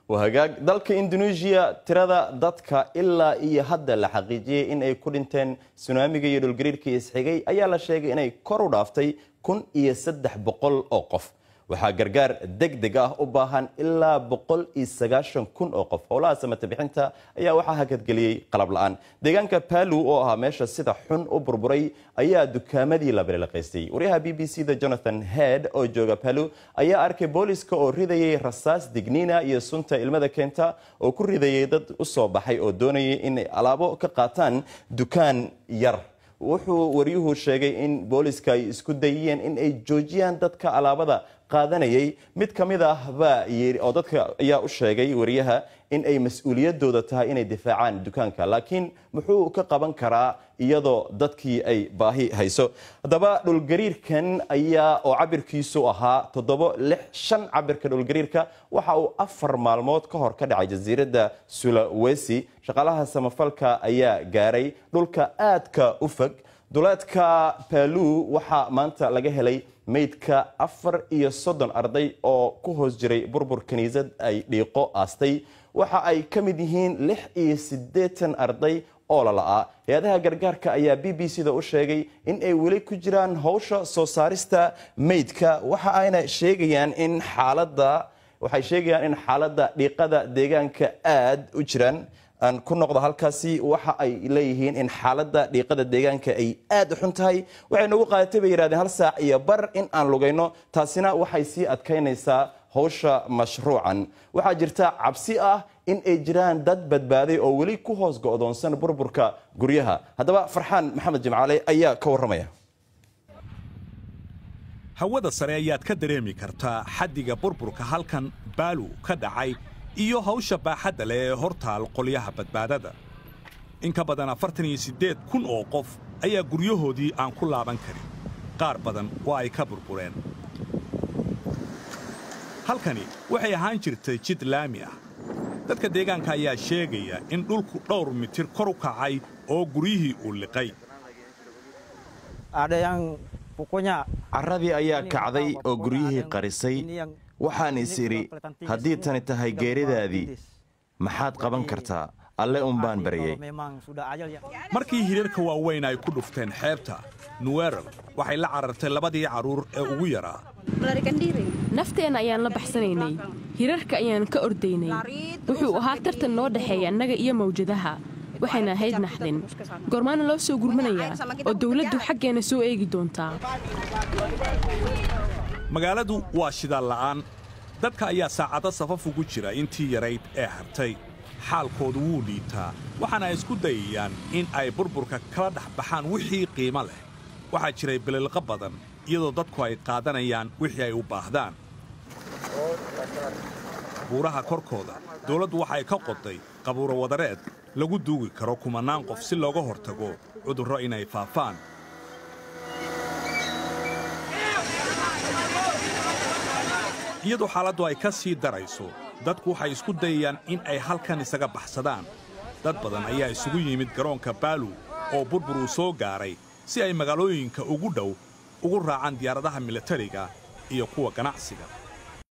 hagaag dalka indonesia tirada dadka ilaa iyo hadda la xaqiijiyey in ay ku dhinteen sunaamiga iyo dhulgariirkii isxigay ayaa la sheegay inay kor u dhaaftay kun iyo saddex boqol oo qof waxaa gargaar deg deg ah u baahan ilaa boqol iyo sagaashan kun oo qof howlaha samata bixinta ayaa waxaa hakadgeliyey qalab la-aan deegaanka palu oo ahaa meesha sida xun u burburay ayaa dukaamadii la balilaqaystay waryaha b b c da jonathan head oo jooga palu ayaa arkay booliska oo ridayay rasaas digniina iyo sunta ilmada keenta oo ku ridayay dad u soo baxay oo doonayay inay alaabo ka qaataan dukaan yar wuxuu waryuhu sheegay in booliska ay isku dayiyeen in ay joojiyaan dadka alaabada qaadanayay mid ka mid ah baa yiri oo dadka ayaa u sheegay wariyaha in ay mas-uuliyadooda tahay inay difaacaan dukaanka laakiin muxuu ka qaban karaa iyadoo dadkii ay baahi hayso haddaba dhulgariirkan ayaa oo cabirkiisu ahaa toddobo lix shan cabirka dhulgariirka waxa uu afar maalmood ka hor ka dhacay jasiiradda sulawesi shaqaalaha samafalka ayaa gaaray dhulka aadka u fog duleedka balu waxaa maanta laga helay meydka afar iyo soddon arday oo ku hoos jiray burbur kiniisad ay dhiiqo aastay waxa ay ka mid yihiin lix iyo siddeetan arday oo lala'aa hay-adaha gargaarka ayaa b b c da u sheegay in ay weli ku jiraan howsha soo saarista meydka waxa ayna sheegayaan in xaaladda waxay sheegayaan in xaaladda dhiiqada deegaanka aad u jiraan aan ku noqdo halkaasi waxa ay leeyihiin in xaaladda dhiiqada deegaanka ay aad u xun tahay waxay nagu qaadatay bay yidhahdeen hal saac iyo bar in aan lugayno taasina waxay sii adkaynaysaa howsha mashruucan waxaa jirta cabsi ah in ay jiraan dad badbaaday oo weli ku hoos go'doonsan burburka guryaha haddaba farxaan maxamed jimcaale ayaa ka warramaya hawada sare ayaad ka dareemi kartaa xaddiga burburka halkan baalu ka dhacay iyo hawsha baaxadda leh ee hortaal qolyaha badbaadada in ka badan afartan iyo siddeed kun oo qof ayaa guryahoodii aan ku laaban karin qaar badan waa ay ka burbureen halkani waxay ahaan jirtay jid laami ah dadka deegaanka ayaa sheegaya in dhulku dhowr mitir kor u kacay oo guryihii uu liqay carradii ayaa kacday oo guryihii qarisay waxaan is idhi haddii tani tahay geeridaadii maxaad qaban kartaa alle umbaan baryey markii hirarka waaweyn ay ku dhufteen xeebta nuweral waxay la carartay labadii carruur ee ugu yaraa nafteenna ayaan la baxsanaynay hirarka ayaan ka ordaynay wuxuu ahaa tartan noo dhexeeya annaga iyo mawjadaha waxayna ahayd naxdin goormaana loo soo gurmanayaa oo dawladdu xaggeenna soo eegi doontaa magaaladu waa shidaal la'aan dadka ayaa saacado safaf ugu jira intii yarayd ee hartay xaalkoodu wuu liitaa waxaana ay isku dayayaan in ay burburka kala dhex baxaan wixii qiimo leh waxaa jiray bililqa badan iyadoo dadku ay qaadanayaan wixii ay u baahdaan buuraha korkooda dawladdu waxay ka qoday qabuuro wadareed lagu duugi karo kumannaan qof si looga hortago cudurro inay faafaan iyadoo xaaladdu ay ka sii darayso dadku waxay isku dayayaan in ay halkan isaga baxsadaan dad badan ayaa isugu yimid garoonka baalu oo burbur uu soo gaaray si ay magaalooyinka ugu dhow ugu raacaan diyaaradaha milatariga iyo kuwa ganacsiga